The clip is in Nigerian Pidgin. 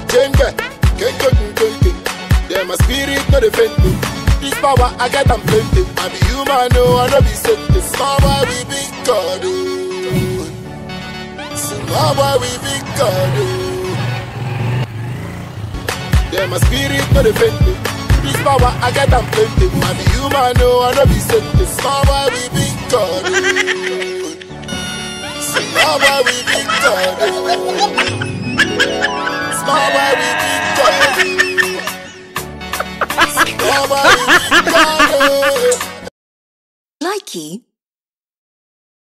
Jenga, kenke, kenke. Yeah, my spirit no dey faint me. This power I get am plenty. I be human, no, I no be saint. Small boy we big God, oh. Small boy we big God, oh. Yeah, my spirit no dey faint me. This power I get am plenty. I be human, no, I no be saint. Small boy we big God, oh. Small boy we big God, oh. Small boy we big God, oh. Small boy we big God, oh. Likey